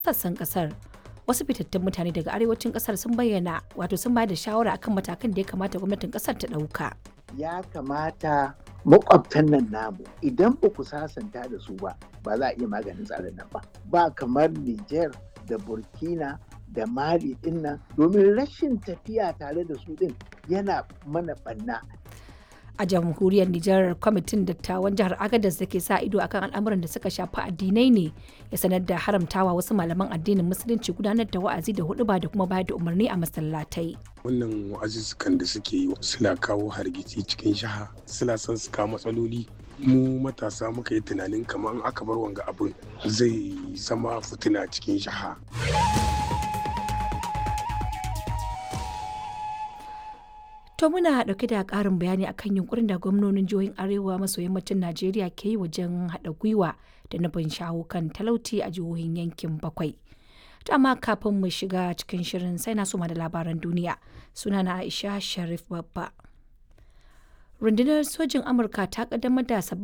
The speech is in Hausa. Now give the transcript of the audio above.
sassan kasar wasu fitattun mutane daga arewacin kasar sun bayyana wato sun bayar da shawara akan matakan da ya kamata gwamnatin kasar ta ɗauka. ya kamata makwabtan nan namu idan ba ku sasanta da su ba ba za a iya maganin tsarin nan ba ba kamar Niger da Burkina da Mali din nan domin rashin tafiya tare da su din yana mana banna a jamhuriyar Nijar kwamitin dattawan jihar Agadez da ke sa ido akan al'amuran da suka shafi addinai ne ya sanar da haramtawa wasu malaman addinin musulunci gudanar da wa'azi da huɗuba da kuma bayar da umarni a masallatai. wannan wa'azuzzukan da suke yi suna kawo hargitsi cikin jiha suna son su kawo matsaloli mu matasa muka yi tunanin kamar aka bar wanga abin zai zama fitina cikin jiha To muna ɗauke da ƙarin bayani akan yunkurin da gwamnonin jihohin Arewa maso yammacin Najeriya ke yi wajen haɗa gwiwa da nufin shawo kan talauci a jihohin yankin bakwai. To amma kafin mu shiga cikin shirin sai na suma da labaran duniya sunana Aisha Sharif Babba. Rundunar sojin Amurka ta ƙaddamar da sabbin